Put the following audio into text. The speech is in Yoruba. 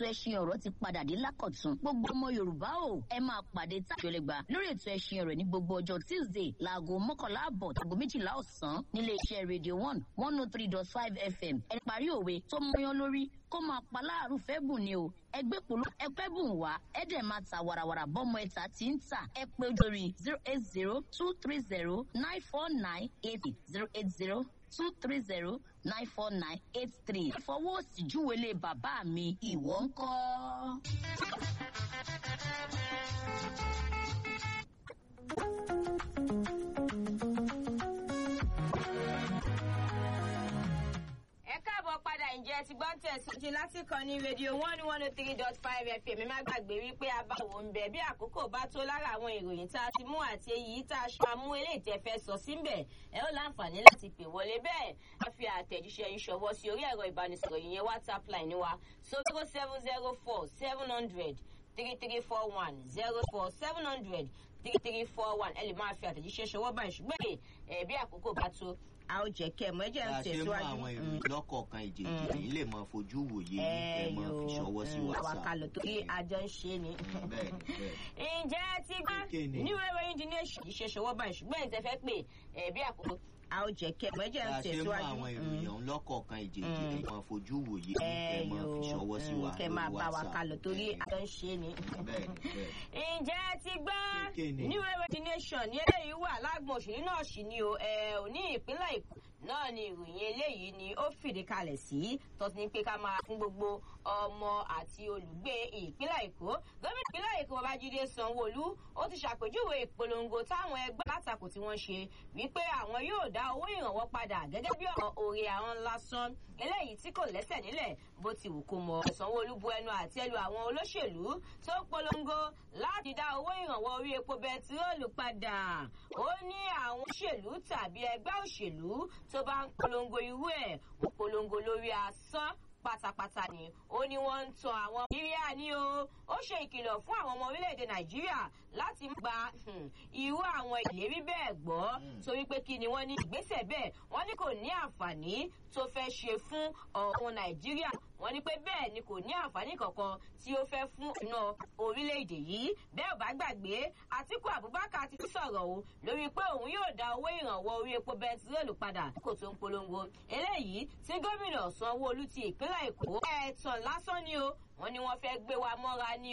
ètò ẹṣin ọ̀rọ̀ ti padà dé lákọ̀tún gbogbo ọmọ yorùbá o ẹ máa pàdé tájọlẹgbà lórí ètò ẹṣin ọ̀rọ̀ ní gbogbo ọjọ́ tuesday láago mọ́kànlá àbọ̀ tàgọ́ méjìlá ọ̀sán nílé iṣẹ́ radio one one oh three dot five fm ẹni parí òwe tó mọyán lórí kó máa pa láàrú fẹ́ bùn ni o ẹgbẹ́ polo ẹgbẹ́ bùn wá ẹ dẹ̀ máa ta warawara bọ́mọ ẹ̀ta tí ń tà ẹ pé lórí zero eight zero two three zero nine four nine eight zero eight zero two three zero nine four nine eight three. fọwọ́ sí júwèlé bàbá mi ìwọ ń kọ́. ẹ káàbọ̀ padà ǹjẹ́ ti gbọ́n tẹ̀síwájú láti kàn ní rédíò one one oh three dot five fm ẹ má gbàgbé wípé abáwo ń bẹ̀ bí àkókò bá tó lára àwọn ìròyìn tá a ti mú àti èyí tá a ṣe àmú eléyìí tẹ́ fẹ́ sọ síbẹ̀ ẹ ó láǹfààní láti pè wọlé bẹ́ẹ̀ a fi àtẹ̀jíṣẹ́ yín ṣọwọ́ sí orí ẹ̀rọ ìbánisọ̀rọ̀ yìí yẹn whatsapp line wa zero seven zero four seven hundred three three four one zero four seven hundred three three four one ẹ lè máa fi àtẹ̀jíṣẹ́ ṣọwọ́ báyìí ṣùgbọ́n ẹ̀ bí àkókò bá tó a ó jẹ́ kẹ́ ẹ mọ̀ ẹ jẹ́ bá ń a ṣe mú tẹ̀síwájú. àwọn Mm ìròyìn lọ́kọ̀ọ̀kan ìjèjì èyí lè mọ fojú wòye ẹ mọ fi ṣọwọ́ sí àwa whatsapp. kalọ̀ torí àjọ ń ṣe ni. bẹ́ẹ̀ ni bẹ́ẹ̀ ǹjẹ́ ẹ ti gbọ́ Kéde. ní wẹ́wẹ́ indignation yìí ṣe ṣọwọ́ báyìí ṣùgbọ́n ẹ̀ ń tẹ́ fẹ́ pé ẹ̀ bí àkókò a ó jẹ́ kẹ́ ẹ mọ̀ ẹ jẹ́ bá ń a ṣe mú tẹ̀síwájú. àwọn ìròyìn ọ̀hún lọ́kọ̀ọ̀kan ìjèjì Mm. èyí mọ fojú wòye ẹ mọ fi ṣọwọ́ sí wa kẹ́ máa lórí bá wa WhatsApp. kalọ̀ torí Bẹ́ẹ̀ ni, àjọ ń ṣe ni. bẹ́ẹ̀ ni bẹ́ẹ̀ ǹjẹ́ ẹ ti gbọ́ Kéde. ní wẹ́wẹ́ indignation ní eléyìí wà lágbọ̀n òṣèlú náà sì ni o ẹ̀ ò ní ìpínlẹ̀ èkó náà ni ìròyìn eléyìí ni ó fìdí kalẹ̀ sí tọ́sí ní pé ká máa fún gbogbo ọmọ àti olùgbé ìpínlẹ̀ èkó gómìnà ìpínlẹ̀ èkó babájídé sanwóolu ó ti ṣàpèjúwe ìpolongo táwọn ẹgbẹ́ látakò tí wọ́n ṣe wípé àwọn yóò dá owó ìrànwọ́ padà gẹ́gẹ́ bí ọ̀rọ̀ òrè àwọn lásán eléyìí tí kò lẹ́sẹ̀ nílẹ̀ bó ti wù kó mọ sanwóolu bu ẹnu àtẹ́lu àwọn olóṣèlú tó polongo láti dá owó ìrànwọ́ orí epo bẹtiróòlù padà ó ní àwọn òṣèlú tàbí ẹgbẹ́ òṣèlú tó bá ń polongo irú ẹ̀ ń polongo lórí asán pátápátá ni ó ní wọ́n ń tan àwọn nàìjíríà ní o ó ṣe ìkìlọ̀ fún àwọn ọmọ orílẹ̀-èdè nàìjíríà láti má gba hmm, irú àwọn ìlérí bẹ́ẹ̀ gbọ́ torí pé kí ni wọ́n ní ìgbésẹ̀ bẹ́ẹ̀ wọ́n ní kò ní àǹfààní tó fẹ́ ṣe fún ọ̀hún nàìjíríà wọ́n ní pé bẹ́ẹ̀ ni kò ní àǹfààní kankan tí ó fẹ́ fún ọ̀nà orílẹ̀-èdè yìí bẹ́ẹ̀ ò bá gbàgbé àtìkú abubakar ti sọ̀rọ̀ o lórí pé òun yóò dá owó ìrànwọ́ orí epo bẹntiróòlù padà kò tó ń polongo eléyìí tí gómìnà sanwó-olu ti ìpínlẹ̀ èkó ẹ̀ẹ̀tàn lásán ni o wọ́n ní wọ́n fẹ́ gbé wa mọ́ra ní